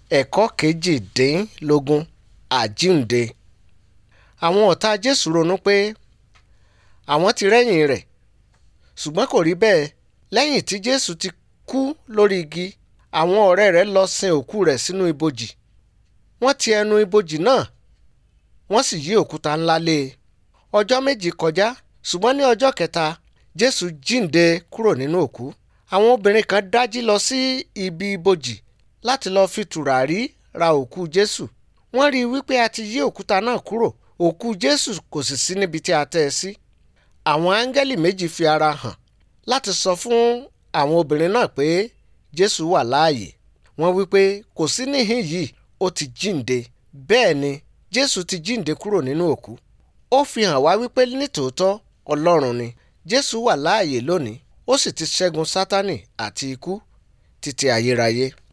ẹ̀kọ́ kejìdínlógún àjíǹde àwọn ọ̀tá jésù ronú pé àwọn ti rẹ́yìn rẹ̀ ṣùgbọ́n kò rí bẹ́ẹ̀ lẹ́yìn tí jésù ti kú lórí igi àwọn ọ̀rẹ́ rẹ̀ lọ sin òkú rẹ̀ sínú ibojì wọ́n ti ẹnu ibojì náà wọ́n sì yí òkúta ńlá lé e ọjọ́ méjì kọjá ṣùgbọ́n ní ọjọ́ kẹta jésù jíǹde kúrò nínú òkú àwọn obìnrin kan dájí lọ sí ibi ibojì láti lọ́ọ́ fi tùràrí ra òkú jésù wọ́n rí i wípé a ti yí òkúta náà kúrò òkú jésù kò sì sí níbi tí a tẹ́ ẹ sí àwọn áńgẹ́lì méjì fi ara hàn láti sọ fún àwọn obìnrin náà pé jésù wà láàyè wọ́n wípé kò sí níhìn yìí ó ti jíǹde bẹ́ẹ̀ ni jésù ti jíǹde kúrò nínú òkú ó fi hàn wá wípé nítòótọ́ ọlọ́run ni jésù wà láàyè lónìí ó sì ti ṣẹ́gun sátánì àti ikú títí ayérayé